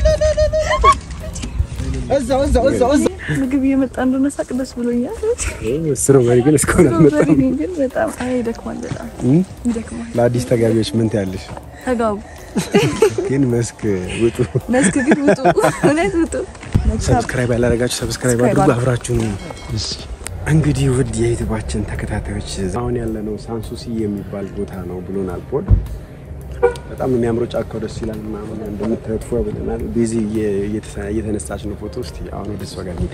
እዛው እዛው እዛው እዛው ምግብ እየመጣ እንደሆነ ሳቅ ደስ ብሎኛል። ስትሮበሪ ግን እስካሁን አልመጣም። ስትሮበሪ ግን በጣም አይ ይደክማል፣ በጣም እም? ይደክማል። ለአዲስ ተጋቢዎች ምን ትያለሽ? ተጋቡ ግን መስክ ውጡ። መስክ ግን ውጡ፣ እውነት ውጡ። ሰብስክራይብ ያላደረጋችሁ ሰብስክራይብ ሰብስክራይብ አድርጉ። አድርጉ። አብራችሁን እንግዲህ ውድ የዩቲዩባችን ተከታታዮች አሁን ያለነው ሳንሱሲ የሚባል ቦታ ነው ብሎናል ፖል። በጣም ነው የሚያምረው፣ ጫካው ደስ ይላል ምናምን እንደምታዩት ፎ ብለናል። ቤዚ እየ- እየተሳ- እየተነሳች ነው ፎቶ። እስቲ አሁን ወደ እሷ ጋር እንሂድ።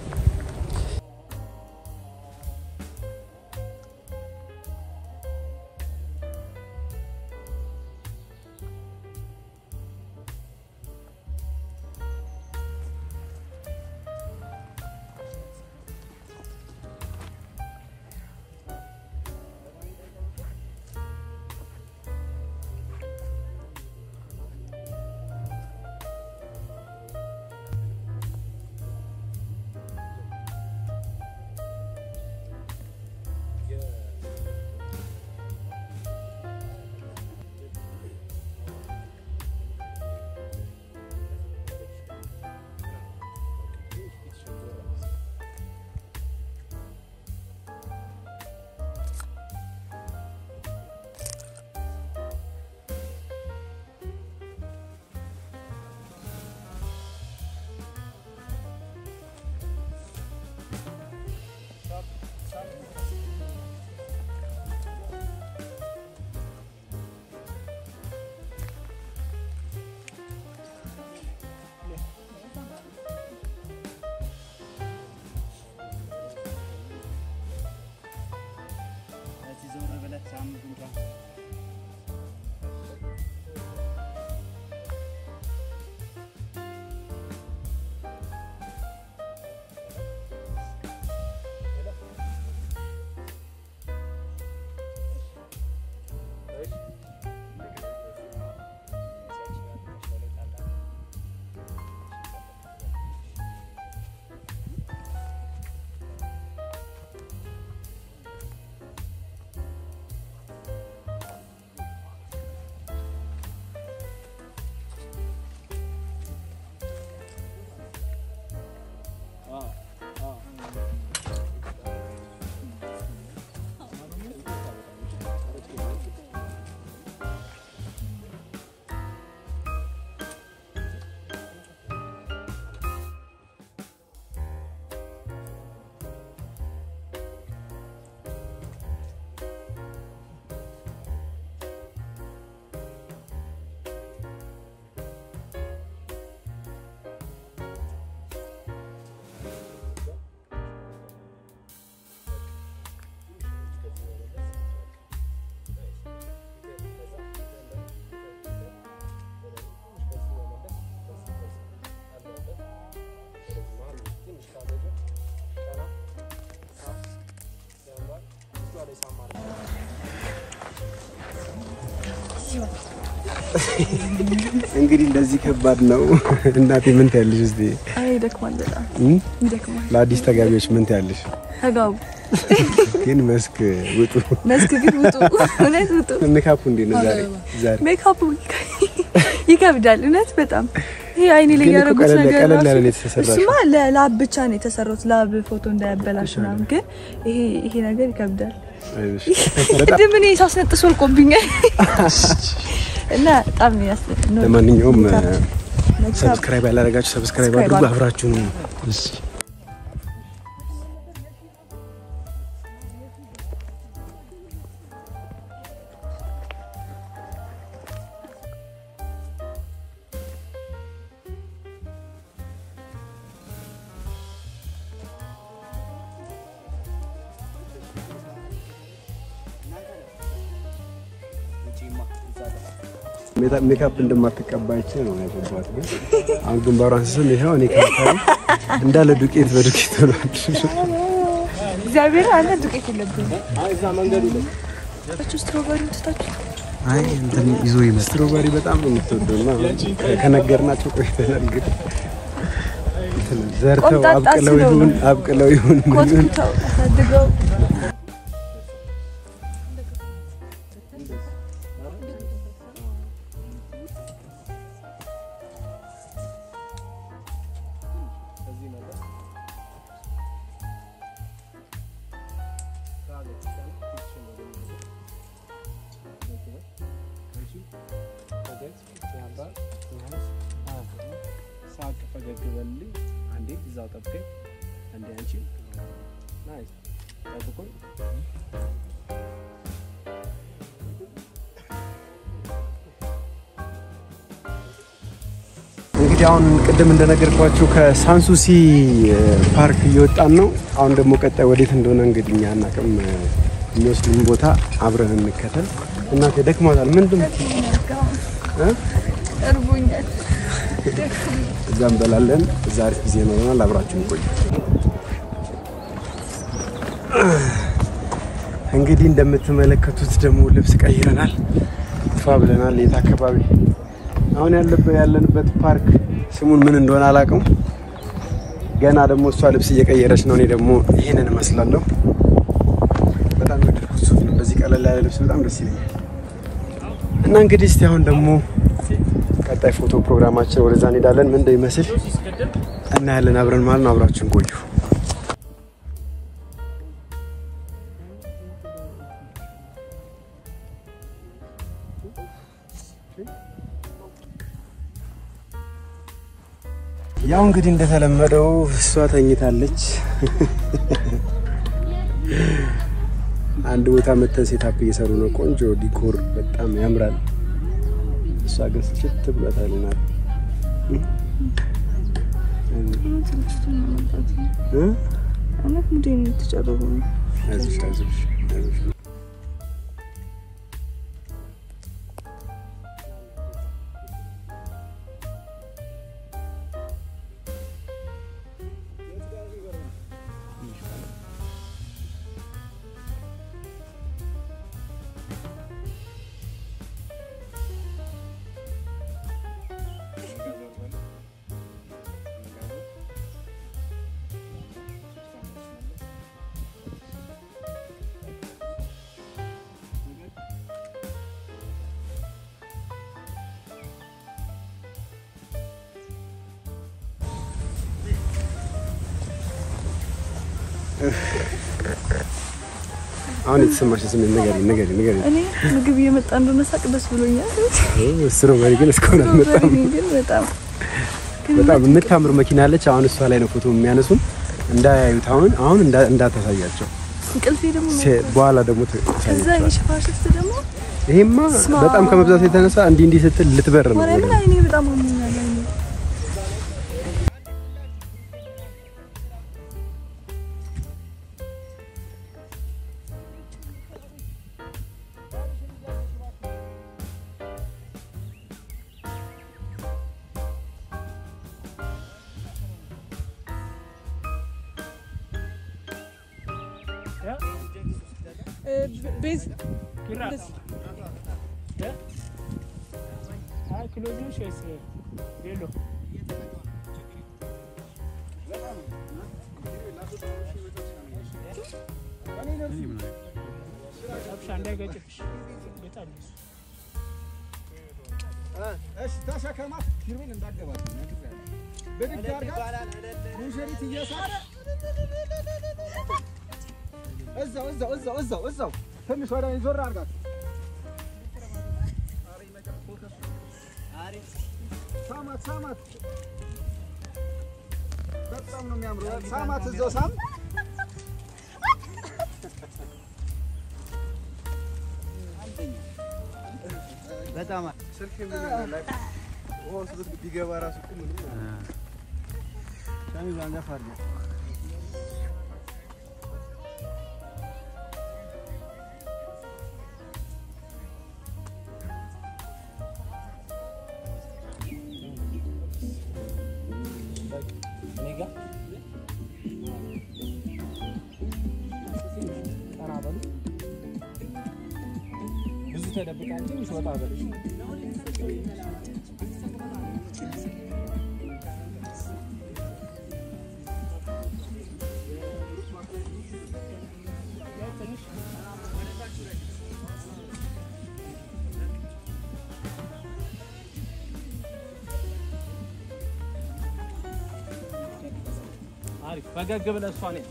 እንግዲህ እንደዚህ ከባድ ነው። እናቴ ምን ትያለሽ? እስቲ አይ ይደክማል፣ በጣም እም? ይደክማል። ለአዲስ ተጋቢዎች ምን ትያለሽ? ተጋቡ ግን መስክ ውጡ። መስክ ግን ውጡ፣ እውነት ውጡ። ሜካፑ እንዴት ነው ዛሬ? ዛሬ ሜካፑ ይከብዳል፣ እውነት በጣም ይሄ አይኔ ላይ ግን እኮ ያደረጉት ቀለል- ነገር ቀለል ራሱ- ያለ ነው የተሰራሽው። እሱማ ለላብ ብቻ ነው የተሰራሁት፣ ላብ ፎቶ እንዳያበላሽ ምናምን። ግን ይሄ ይሄ ነገር ይከብዳል። አይዞሽ። በጣም ቅድም እኔ ሳስነጥስ ወልቆብኛል እና በጣም ያስ ነው ለማንኛውም ሜካፕ ሰብስክራይብ ያላደረጋችሁ ሰብስክራይብ ሰብስክራይብ አድርጉ። አድርጉ። አብራችሁን እሺ ሜታ- ሜካፕ እንደማትቀባይች ነው ያገባት። ግን አሁን ግንባሯን ስስም ይኸው እኔ ከንፈሬ እንዳለ ዱቄት በዱቄት ሆኗል። እግዚአብሔር አለ ዱቄት የለብኝም። እቹ ስትሮበሪ ትታችሁ አይ እንትን ይዞ ይመስል ስትሮበሪ በጣም ነው የምትወደው እና ከ- ከነገርናቸው ቆይተናል። ግን እንትን ዘርተው ቆምጣጣ አብቅለው ስለሆኑ። ይሁን አብቅለው ይሁን ምን ይሁን ኮትኩተው አሳድገው ሳቅ ፈገግ በልልኝ። አንዴ እዛው ጠብቀኝ። አንዴ አንቺ ናይስ ጠብቁኝ። እንግዲህ አሁን ቅድም እንደነገርኳችሁ ከሳንሱሲ ፓርክ እየወጣን ነው። አሁን ደግሞ ቀጣይ ወዴት እንደሆነ እንግዲህ እኛ አናውቅም። የሚወስድን ቦታ አብረን እንከተል። እናቴ ደክሟታል። ምንድን እ? እርቦኛል። እዛ እንበላለን። እዛ አሪፍ ጊዜ ይኖረናል። አብራችሁን ቆዩ። እንግዲህ እንደምትመለከቱት ደግሞ ልብስ ቀይረናል፣ ፏ ብለናል። የት አካባቢ አሁን ያለበት ያለንበት ፓርክ ስሙን ምን እንደሆነ አላውቅም። ገና ደግሞ እሷ ልብስ እየቀየረች ነው። እኔ ደግሞ ይህንን እመስላለሁ። በጣም የወደድኩት ሱፍ ነው። እንደዚህ ቀለል ያለ ልብስ በጣም ደስ ይለኛል። እና እንግዲህ እስቲ አሁን ደግሞ ቀጣይ ፎቶ ፕሮግራማችን ወደዛ እንሄዳለን። ምን እንደሚመስል እናያለን አብረን ማለት ነው። አብራችን ቆዩ። ያው እንግዲህ እንደተለመደው እሷ ተኝታለች። አንድ ቦታ መተን ሴታፕ እየሰሩ ነው። ቆንጆ ዲኮር በጣም ያምራል። እሷ ግን ስችት ብሏታልናል። እውነት ሙዴን የተጨረቡ ነው። አይዞሽ አይዞሽ አይዞሽ። አሁን የተሰማሽ ስሜት ንገሪኝ ንገሪኝ ንገሪኝ። እኔ ምግብ እየመጣ እንደሆነ ሳቅ ደስ ብሎኛል። ስትሮበሪ ግን እስካሁን አልመጣም። ስትሮበሪ ግን በጣም በጣም የምታምር መኪና አለች። አሁን እሷ ላይ ነው ፎቶ የሚያነሱን። እንዳያዩት አሁን አሁን እንዳ- እንዳታሳያቸው እንቅልፌ ደግሞ ሴ- በኋላ ደግሞ ከዛ ታሳያቸዋል። የሽፋሽፍት ደግሞ ይሄማ ስማ። በጣም ከመብዛቱ የተነሳ እንዲህ እንዲህ ስትል ልትበር ነው። ማርያምን ወደ- አይኔ በጣም አሞኛል። አይኔ ክሎዝ ነሽ ወይስ ሌሎ? አብሻ እንዳይገጭብሽ በጣም እሱ እሺ ተሸከማት። ኪሩቤል እንዳገባት ብድግ አድርጋት። ሙሽሪት እየሳቀ እዛው እዛው እዛው እዛው እዛው ትንሽ ወደ እኔ ዞር አድርጋት። ሳማት ሳማት። በጣም ነው የሚያምረው። ሳማት እዛው ሳም በጣም ስልክ ምን ላይ ውሃ ውስጥ ብት- ቢገባ ራሱ እኮ ምንም ሻሚ ባንጃ ፋርጋ እኔ ጋር ቀና በሉ። ብዙ ተደብቃ እንጂ ትንሽ ወጣ በለሽ። አሪፍ ፈገግ ብለህ እሷ ነኝ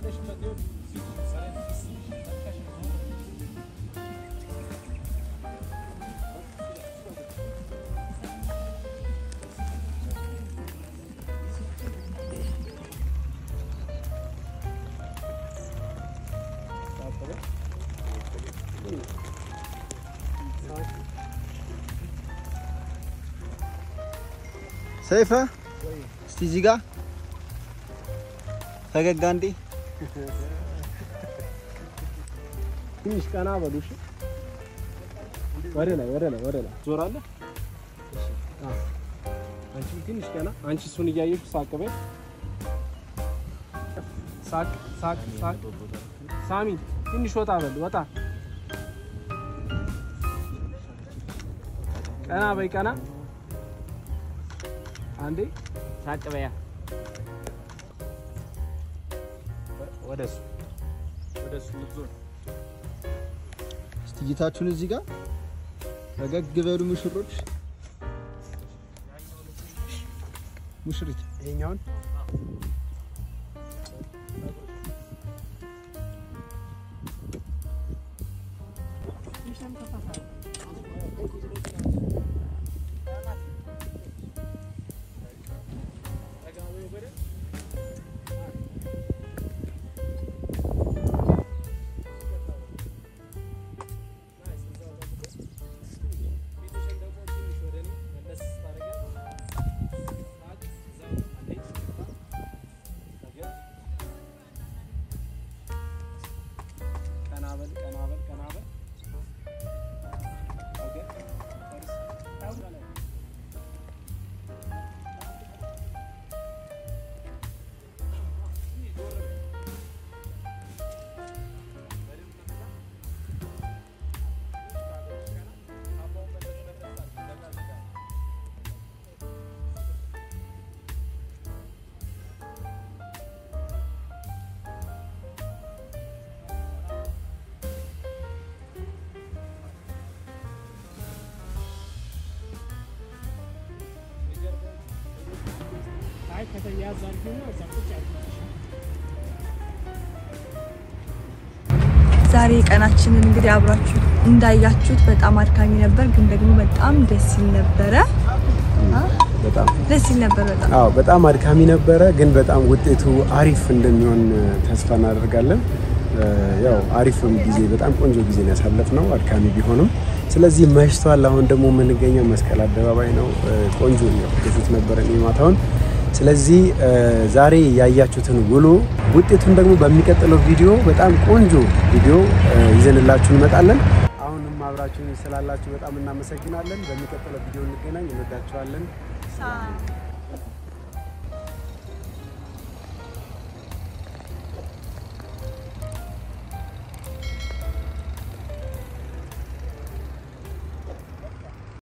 ሰይፈ እስቲ እዚህ ጋር ፈገግ አንዴ ትንሽ ቀና በሉ እሺ። ወደ ላይ ወደ ላይ ወደ ላይ ዞራለህ። አዎ። አንቺ ትንሽ ቀና። አንቺ እሱን እያየሽ ሳቅ በይ። ሳቅ ሳቅ ሳቅ። ሳሚ ትንሽ ወጣ በል ወጣ። ቀና በይ ቀና። አንዴ ሳቅ በያ ወደ እሱ ወደ እሱ ልትዞር እስቲ እይታችሁን እዚህ ጋር ፈገግ በሉ ሙሽሮች። ሙሽሪት ይሄኛውን ቀና በል ቀና በል ቀና በል አይ ከተያዘ አድርጊውና እዛ ቁጭ አድርጊው። ዛሬ ቀናችንን እንግዲህ አብራችሁ እንዳያችሁት በጣም አድካሚ ነበር፣ ግን ደግሞ በጣም ደስ ይል ነበረ። አ? በጣም ደስ ይል ነበር በጣም አዎ በጣም አድካሚ ነበረ፣ ግን በጣም ውጤቱ አሪፍ እንደሚሆን ተስፋ እናደርጋለን። እ፣ ያው አሪፍም ጊዜ በጣም ቆንጆ ጊዜ ነው ያሳለፍነው አድካሚ ቢሆንም። ስለዚህ መሽቷል። አሁን ደግሞ የምንገኘው መስቀል አደባባይ ነው። እ፣ ቆንጆ ነው ፊት ነበረ ማታውን። ስለዚህ እ፣ ዛሬ ያያችሁትን ውሎ ውጤቱን ደግሞ በሚቀጥለው ቪዲዮ በጣም ቆንጆ ቪዲዮ እ፣ ይዘንላችሁ እንመጣለን። አሁንም አብራችሁን ስላላችሁ በጣም እናመሰግናለን። በሚቀጥለው ቪዲዮ እንገናኝ። እንወዳችኋለን። ሳ-